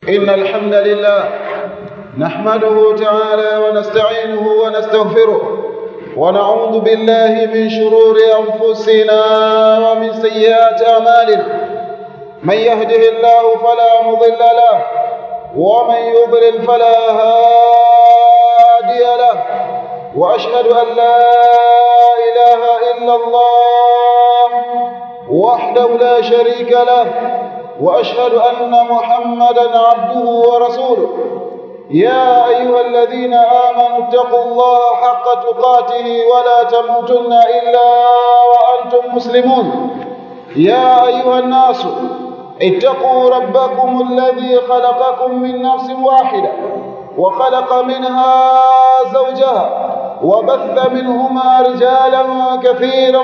إن الحمد لله نحمده تعالى ونستعينه ونستغفره ونعوذ بالله من شرور أنفسنا ومن سيئات أعمالنا من يهده الله فلا مضل له ومن يضلل فلا هادي له وأشهد أن لا إله إلا الله وحده لا شريك له وأشهد أن محمدا عبده ورسوله يا أيها الذين آمنوا اتقوا الله حق تقاته ولا تموتن إلا وأنتم مسلمون يا أيها الناس اتقوا ربكم الذي خلقكم من نفس واحدة وخلق منها زوجها وبث منهما رجالا كثيرا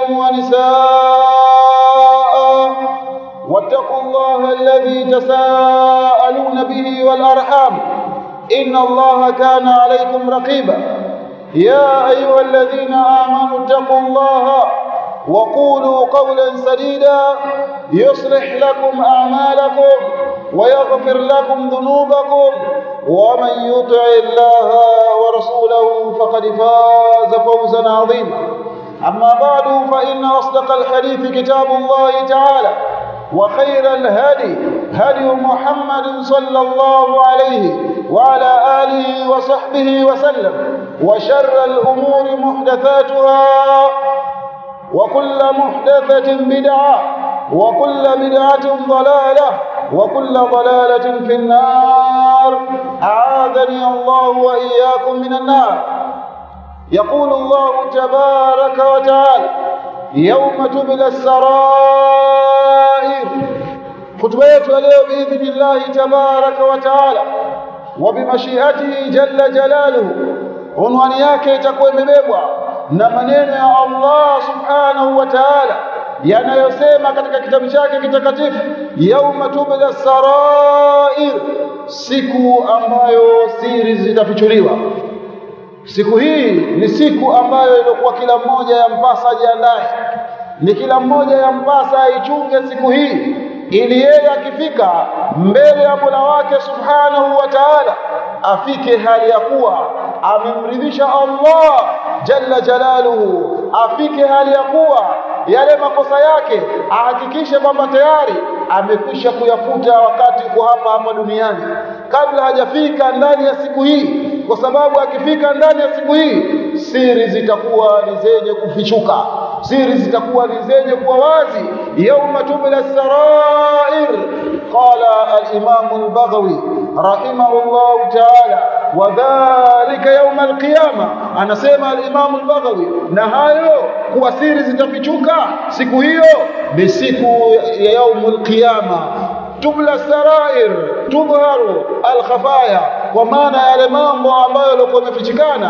ونساء واتقوا الله الذي تساءلون به والأرحام إن الله كان عليكم رقيبا يا أيها الذين آمنوا اتقوا الله وقولوا قولا سديدا يصلح لكم أعمالكم ويغفر لكم ذنوبكم ومن يطع الله ورسوله فقد فاز فوزا عظيما أما بعد فإن أصدق الحديث كتاب الله تعالى وخير الهدي هدي محمد صلى الله عليه وعلى آله وصحبه وسلم وشر الأمور محدثاتها وكل محدثة بدعة وكل بدعة ضلالة وكل ضلالة في النار أعاذني الله وإياكم من النار يقول الله تبارك وتعالى يوم تبلى السرائر خطبه yetu leo باذن الله تبارك وتعالى وبمشيئته جل جلاله unwani yake itakuwa imebebwa na maneno ya Allah subhanahu wa ta'ala yanayosema katika kitabu chake kitakatifu yauma tubla sarair siku ambayo siri zitafichuliwa siku hii ni siku ambayo ilikuwa kila mmoja yampasa ajiandae ni kila mmoja yampasa aichunge siku hii ili yeye akifika mbele ya Mola wake subhanahu wa ta'ala afike hali ya kuwa amemridhisha Allah jalla jalaluhu afike hali ya kuwa yale makosa yake ahakikishe kwamba tayari amekwisha kuyafuta wakati uko hapa hapa duniani kabla hajafika ndani ya siku hii kwa sababu akifika ndani ya siku hii siri zitakuwa ni zenye kufichuka siri zitakuwa ni zenye kuwa wazi yauma tubla sarair qala al-imam al-baghawi rahimahullah ta'ala wadhalika yauma al-qiyama anasema al-imam al-baghawi na hayo kuwa siri zitafichuka siku hiyo ni siku ya yaumul qiyama tubla sarair tudharu alkhafaya kwa maana yale mambo ambayo yalikuwa yamefichikana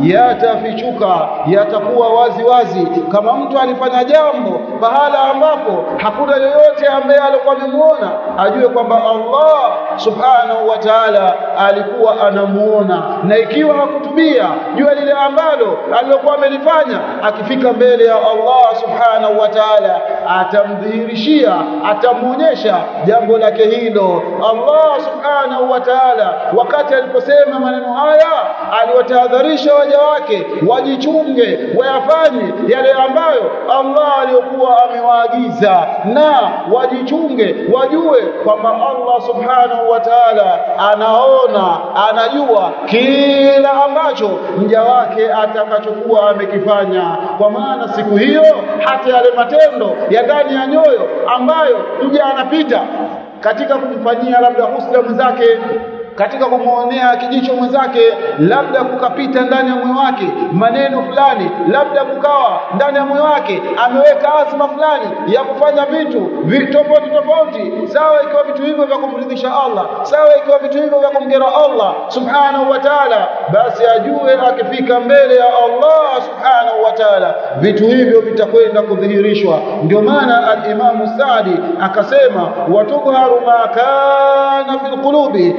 yatafichuka yatakuwa wazi wazi kama mtu alifanya jambo pahala ambapo hakuna yoyote ambaye alikuwa amemuona ajue kwamba Allah subhanahu wa ta'ala alikuwa anamuona na ikiwa hakutubia jua lile ambalo alilokuwa amelifanya akifika mbele ya Allah subhanahu wa ta'ala atamdhihirishia atamuonyesha jambo lake hilo Allah subhanahu wa ta'ala wakati aliposema maneno haya aliwatahadharisha waja wake wajichunge wayafanye yale ambayo Allah aliyokuwa amewaagiza na wajichunge wajue kwamba Allah subhanahu wa ta'ala anaona anajua kila ambacho mja wake atakachokuwa amekifanya kwa maana siku hiyo hata yale matendo ya ndani ya nyoyo ambayo mja anapita katika kumfanyia labda husda mwenzake katika kumwonea kijicho mwenzake labda kukapita ndani ya moyo wake maneno fulani labda kukawa ndani ya moyo wake ameweka azma fulani ya kufanya vitu tofauti tofauti sawa ikiwa vitu hivyo vya kumridhisha Allah sawa ikiwa vitu hivyo vya kumkera Allah subhanahu wa ta'ala basi ajue akifika mbele ya Allah subhanahu wa ta'ala vitu hivyo vitakwenda kudhihirishwa ndio maana al-Imam Sa'di akasema watudharu ma kana fil qulubi na yata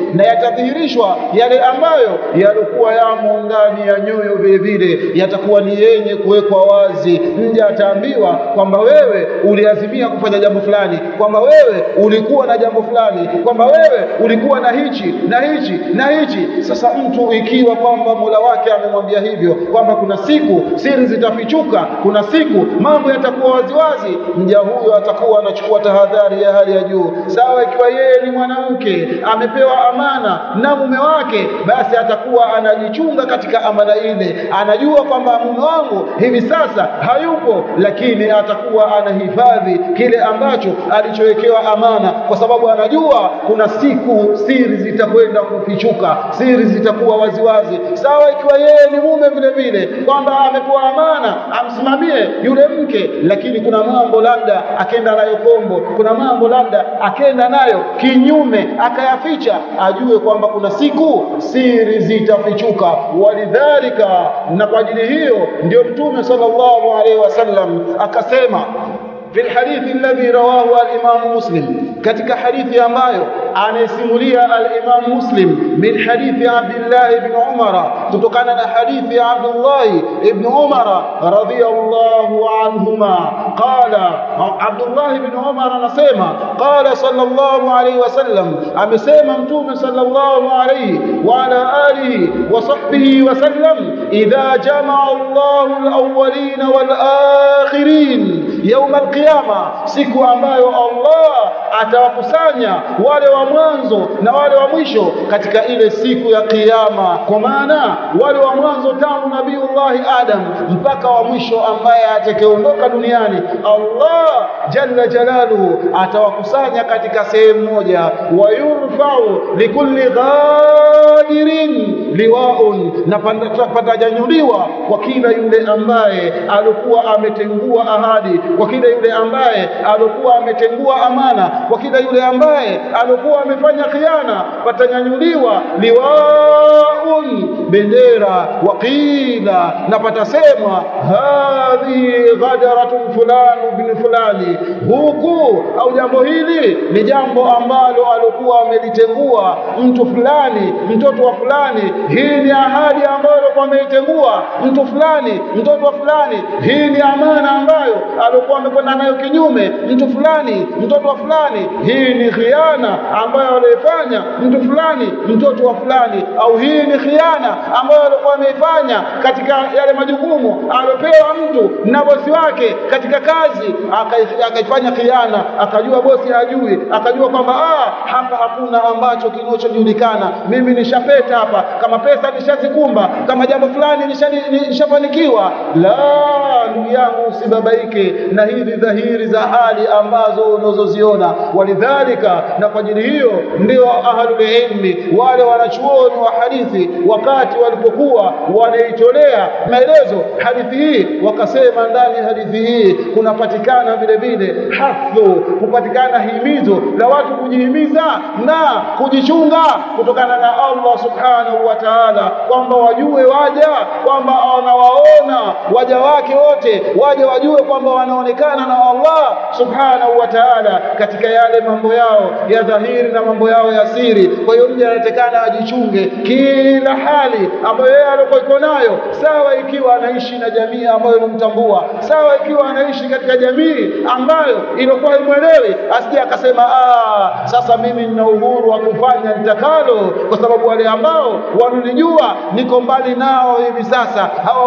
yatadhihirishwa yale ambayo yalikuwa yamo ndani ya nyoyo vile vile yatakuwa ni yenye kuwekwa wazi mja ataambiwa kwamba wewe uliazimia kufanya jambo fulani kwamba wewe ulikuwa na jambo fulani kwamba wewe ulikuwa na hichi na hichi na hichi sasa mtu ikiwa kwamba Mola wake amemwambia hivyo kwamba kuna siku siri zitafichuka kuna siku mambo yatakuwa waziwazi mja huyo atakuwa anachukua tahadhari ya hali ya juu sawa ikiwa yeye ni mwanamke amepewa amana na mume wake basi atakuwa anajichunga katika amana ile anajua kwamba mume wangu hivi sasa hayupo lakini atakuwa anahifadhi kile ambacho alichowekewa amana kwa sababu anajua kuna siku siri zitakwenda kufichuka siri zitakuwa waziwazi sawa ikiwa yeye ni mume vile vile kwamba amepewa amana amsimamie yule mke lakini kuna mambo labda akenda nayo kombo kuna mambo labda akenda nayo kinyume akayaficha ajue kwamba kuna siku siri zitafichuka walidhalika na kwa ajili hiyo ndio mtume sallallahu alaihi wasallam akasema في الحديث الذي رواه الإمام مسلم katika hadithi ambayo anayesimulia al-Imam Muslim min hadithi Abdullah ibn Umar kutokana na hadithi ya Abdullah ibn Umar radhiyallahu anhuma qala Abdullah ibn Umar anasema qala sallallahu alayhi wasallam amesema mtume sallallahu alayhi wa ala alihi wa sahbihi wasallam idha jamaa Allahu al-awwalin wal-akhirin يوم القيامه siku ambayo Allah atawakusanya wale wa mwanzo na wale wa mwisho katika ile siku ya kiyama kwa maana wale wa mwanzo tangu nabiiullah Adam mpaka wa mwisho ambaye atakayeondoka duniani Allah jalla jalaluhu atawakusanya katika sehemu moja wayurfa'u likulli ghadirin liwaun na patanyanyuliwa kwa kila yule ambaye alikuwa ametengua ahadi kwa kila yule ambaye alikuwa ametengua amana kwa kila yule ambaye alikuwa amefanya khiana patanyanyuliwa liwaun bendera waqila na patasemwa hadhi ghadaratun fulani bin fulani huku au jambo hili ni jambo ambalo alikuwa amelitengua mtu fulani mtoto wa fulani hii ni ahadi ambayo alikuwa ameitengua mtu fulani mtoto wa fulani hii ni amana ambayo alikuwa amekwenda nayo kinyume mtu fulani mtoto wa fulani hii ni khiana ambayo alifanya mtu fulani mtoto wa fulani au hii ni khiana ambayo alikuwa ameifanya katika yale majukumu aliopewa mtu na bosi wake katika kazi akaifanya khiana akajua bosi hajui akajua kwamba ah hapa hakuna ambacho kinachojulikana mimi nishapeta hapa kama pesa nishazikumba kama jambo fulani nishafanikiwa la ndugu yangu usibabaike na hizi dhahiri za hali ambazo unazoziona walidhalika na kwa ajili hiyo ndio ahlul ilmi wale wanachuoni wa hadithi wakati walipokuwa wanaitolea maelezo hadithi hii wakasema ndani ya hadithi hii kunapatikana vile vile hathu kupatikana himizo la watu kujihimiza na kujichunga kutokana na Allah subhanahu wa ta'ala kwamba wajue waja kwamba wanawaona waja wake wote waje wajue kwamba wanaonekana na Allah subhanahu wa ta'ala katika yale mambo yao ya dhahiri na mambo yao ya siri kwa hiyo mja anatakana ajichunge kila hali ambayo yeye alikuwa iko nayo sawa ikiwa anaishi na jamii ambayo inamtambua sawa ikiwa anaishi katika jamii ambayo ilikuwa imwelewi asije akasema ah sasa mimi nina uhuru wa kufanya nitakalo kwa sababu wale ambao wanunijua niko mbali nao hivi sasa hawa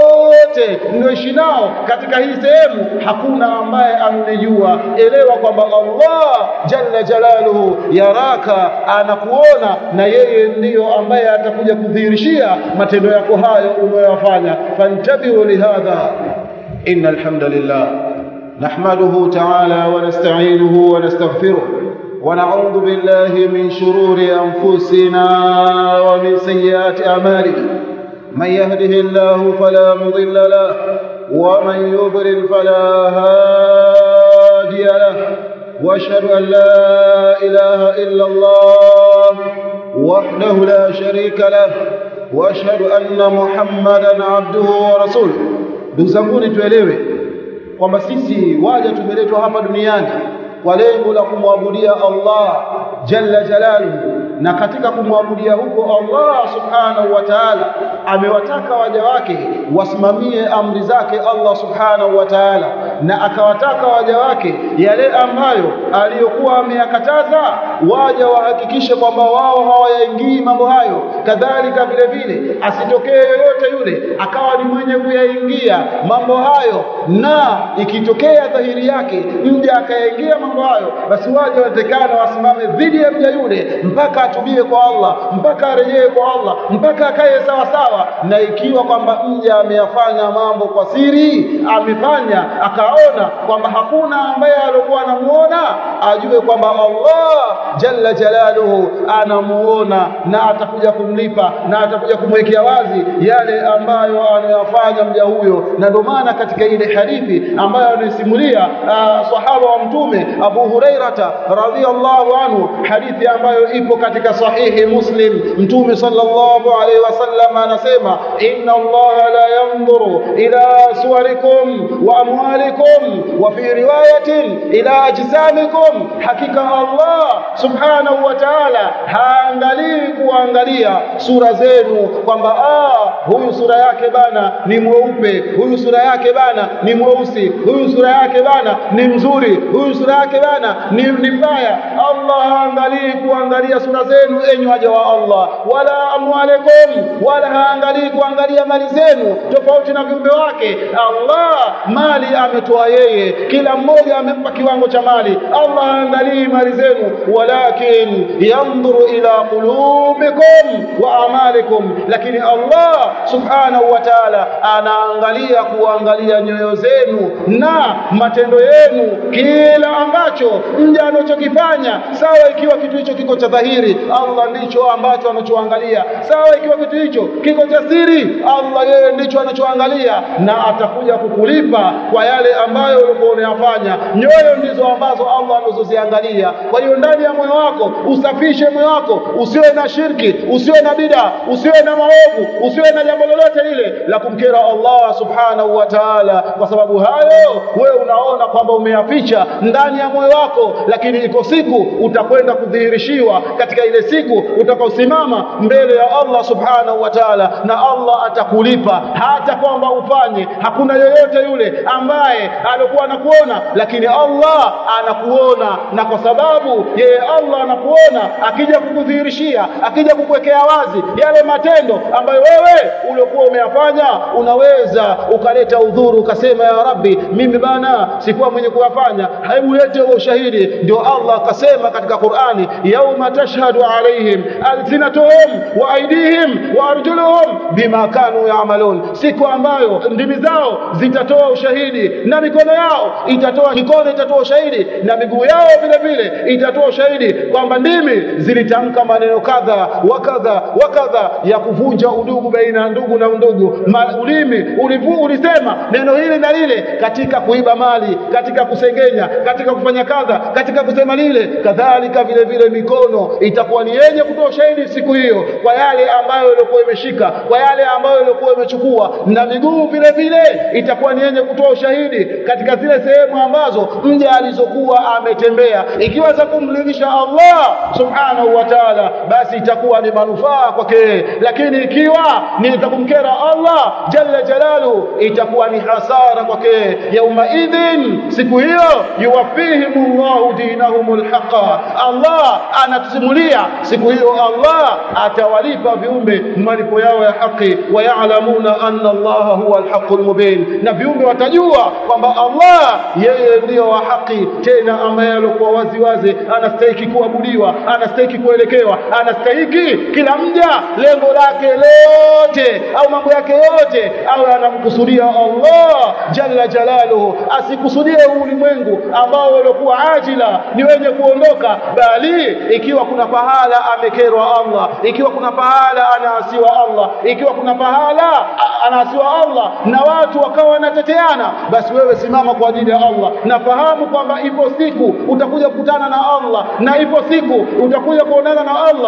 wote ninaoishi nao katika hii sehemu hakuna ambaye anunijua elewa kwamba Allah jalla jalaluhu yaraka anakuona na yeye ndiyo ambaye atakuja kudhihirishia matendo yako hayo unayoyafanya fantabihu lihadha innal hamdalillah نحمده تعالى ونستعينه ونستغفره ونعوذ بالله من شرور أنفسنا ومن سيئات أعمالنا من يهده الله فلا مضل له ومن يضلل فلا هادي له واشهد ان لا اله الا الله وحده لا شريك له واشهد ان محمدا عبده ورسوله ndugu zanguni tuelewe kwamba sisi waja tumeletwa hapa duniani kwa lengo la kumwabudia Allah jalla jalaluhu na katika kumwabudia huko Allah subhanahu wa ta'ala amewataka waja wake wasimamie amri zake Allah subhanahu wa ta'ala na akawataka waja wake yale ambayo aliyokuwa ameyakataza waja wahakikishe kwamba wao hawayaingii mambo hayo kadhalika vile vile asitokee yoyote yule akawa ni mwenye kuyaingia mambo hayo na ikitokea dhahiri yake mja akayaingia mambo hayo basi waja watekana wasimame dhidi ya mja yule mpaka atubie kwa Allah mpaka arejee kwa Allah mpaka akae sawa sawa na ikiwa kwamba mja ameyafanya mambo kwa siri amefanya akaona kwamba hakuna ambaye alikuwa anamuona ajue kwamba Allah jalla jalaluhu anamuona na atakuja kumlipa na atakuja kumwekea wazi yale ambayo anayafanya mja huyo na ndio maana katika ile hadithi ambayo anasimulia sahaba wa mtume Abu Hurairata radhiyallahu anhu hadithi ambayo ipo katika sahihi Muslim mtume sallallahu alaihi wasallam anasema inna Allah la yanzuru ila suwarikum wa amwalikum wa fi riwayatin ila ajsamikum hakika Allah subhanahu wa ta'ala haangalii kuangalia sura zenu kwamba ah huyu sura yake bana ni mweupe huyu sura yake bana ni mweusi huyu sura yake bana ni mzuri huyu sura yake bana ni, ni mbaya Allah haangalii kuangalia sura zenu enyi waja wa Allah wala amwalekum wala haangalii kuangalia mali zenu tofauti na viumbe wake Allah mali ametoa yeye kila mmoja amempa kiwango cha mali Allah haangalii mali zenu walakin yanzuru ila qulubikum wa amalikum lakini Allah subhanahu wa ta'ala anaangalia kuangalia nyoyo zenu na matendo yenu kila ambacho mja anachokifanya sawa ikiwa kitu hicho kiko cha dhahiri Allah ndicho ambacho anachoangalia sawa ikiwa kitu hicho kiko cha siri Allah yeye ndicho anachoangalia na atakuja kukulipa kwa yale ambayo ulikuwa unayafanya nyoyo ndizo ambazo Allah anazoziangalia kwa hiyo ndani ya moyo wako usafishe moyo wako usiwe na shirki usiwe na bida usiwe na maovu usiwe na jambo lolote lile la kumkera Allah subhanahu wa ta'ala kwa sababu hayo wewe unaona kwamba umeyaficha ndani ya moyo wako lakini iko siku utakwenda kudhihirishiwa katika ile siku utakaosimama mbele ya Allah subhanahu wa ta'ala na Allah atakulipa hata kwamba ufanye hakuna yoyote yule ambaye alikuwa anakuona lakini Allah anakuona na kwa sababu yeye Allah anakuona akija kukudhihirishia akija kukuwekea wazi yale matendo ambayo wewe uliokuwa umeyafanya unaweza ukaleta udhuru ukasema ya Rabbi mimi bana sikuwa mwenye kuyafanya hebu lete ushahidi ndio Allah akasema katika Qur'ani yauma tashhadu alaihim alsinatuhum wa aidihim wa arjuluhum bima kanu ya'malun siku ambayo ndimi zao zitatoa ushahidi na mikono yao itatoa mikono itatoa ushahidi na miguu yao vile vile itatoa ushahidi kwamba ndimi zilitamka maneno kadha wa kadha wa kadha ya kuvunja udugu baina ya ndugu na ndugu ulimi ulivu ulisema neno hili na lile katika kuiba mali katika kusengenya katika kufanya kadha katika kusema lile kadhalika vile vile mikono itakuwa ni yenye kutoa ushahidi siku hiyo kwa yale ambayo ilikuwa imeshika kwa yale ambayo ilikuwa imechukua na miguu vile vile itakuwa ni yenye kutoa ushahidi katika zile sehemu ambazo mja alizokuwa ametembea ikiwa za kumridhisha Allah subhanahu wa ta'ala basi itakuwa ni manufaa kwake lakini ikiwa ni za kumkera Allah jalla jalalu itakuwa ni hasara kwake yauma idhin siku hiyo yuwafihimullahu dinahumul haqa Allah anatusimulia siku hiyo Allah atawalipa viumbe malipo yao ya haki wa ya'lamuna anna Allah huwa al-haqqul mubin na viumbe watajua kwamba Allah yeye ndiyo wa haki tena ambaye alikuwa wazi wazi anastahili kuabudiwa anastahili kuelekewa anastahili kila mja lengo lake lote au mambo yake yote awe anamkusudia Allah jalla jalaluhu asikusudie ulimwengu ambao uliokuwa ajila ni wenye kuondoka bali ikiwa kuna pahala amekerwa Allah ikiwa kuna pahala anaasiwa Allah ikiwa kuna pahala anaasiwa Allah na watu wakawa wanateteana basi wewe simama kwa ajili ya Allah na fahamu kwamba ipo siku utakuja kukutana na Allah na ipo siku utakuja kuonana na Allah jalla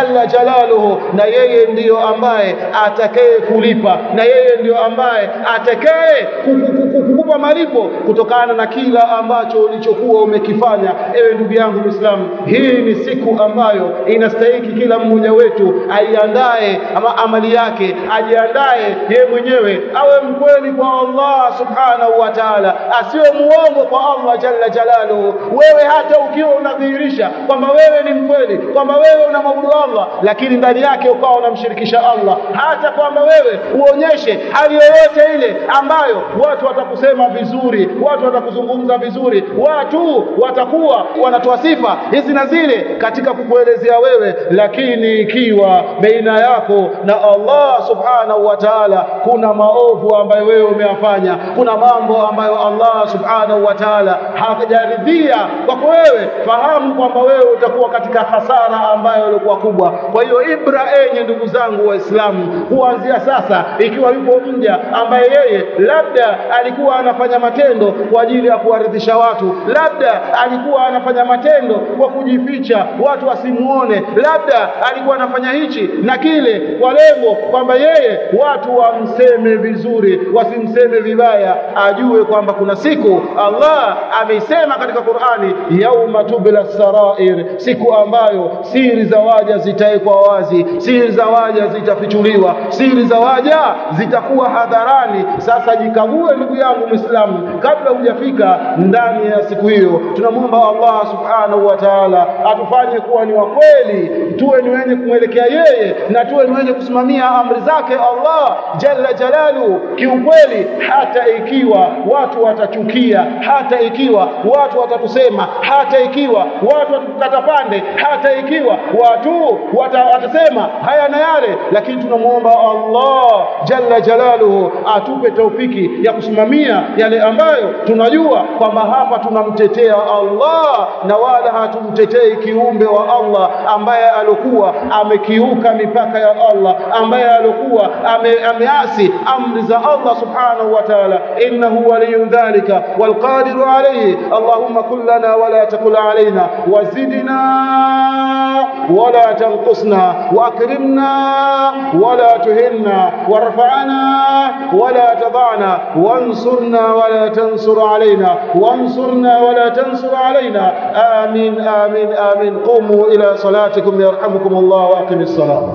jalla jalaluhu na yeye ndiyo ambaye atakaye kulipa na yeye ndiyo ambaye atakaye kukupa malipo kutokana na kila ambacho ulichokuwa umekifanya ewe ndugu yangu Muislamu hii ni siku ambayo inastahiki kila mmoja wetu aiandae ama amali yake ajiandae yeye mwenyewe awe mkweli kwa Allah subhanahu wa ta'ala asiwe muongo kwa Allah jalla jalaluhu wewe hata ukiwa unadhihirisha kwamba wewe ni mkweli kwamba wewe unamwabudu Allah lakini ndani yake ukawa unamshirikisha Allah hata kwamba wewe uonyeshe hali yoyote ile ambayo watu watakusema vizuri watu watakuzungumza vizuri watu watakuwa wanatoa sifa hizi na zile katika kukuelezea wewe lakini ikiwa baina yako na Allah subhanahu wa ta'ala kuna maovu ambayo wewe umeyafanya kuna mambo ambayo Allah subhanahu wa ta'ala hajaridhia kwako wewe fahamu kwamba wewe utakuwa katika hasara ambayo ilikuwa kubwa kwa hiyo ibra enye ndugu zangu waislamu kuanzia sasa ikiwa yupo mja ambaye yeye labda alikuwa anafanya matendo kwa ajili ya kuwaridhisha watu labda alikuwa anafanya matendo kwa kujificha watu wasimuone labda alikuwa anafanya hichi na kile kwa lengo kwamba yeye watu wamseme vizuri wasimseme vibaya ajue kwamba kuna siku Allah ameisema katika Qur'ani yauma tubla sarair siku ambayo siri za waja zitawekwa wazi siri za waja zitafichuliwa siri za waja zitakuwa hadharani sasa jikague ndugu yangu Muislamu kabla hujafika ndani ya siku hiyo tunamwomba Allah subhanahu wa ta'ala atufanye kuwa ni wa kweli tuwe ni wenye kumwelekea yeye na tuwe ni wenye kusimamia amri zake Allah jalla jalalu kiukweli hata ikiwa watu watachukia hata ikiwa watu watatusema hata ikiwa watu watatukata pande hata ikiwa watu wata, watasema haya na yale lakini tunamwomba Allah jalla jalaluhu atupe taufiki ya kusimamia yale ambayo tunajua kwamba hapa tunamtetea Allah na wala hatumtetei kiumbe wa Allah ambaye alokuwa amekiuka mipaka ya Allah ambaye alokuwa ame, ameasi amri za Allah subhanahu wa ta'ala innahu waliyun dhalika walqadiru alayhi allahumma kullana wala takul alaina wazidna ولا تنقصنا واكرمنا ولا تهنا وارفعنا ولا تضعنا وانصرنا ولا تنصر علينا وانصرنا ولا تنصر علينا آمين آمين آمين قوموا إلى صلاتكم يرحمكم الله وأقم الصلاة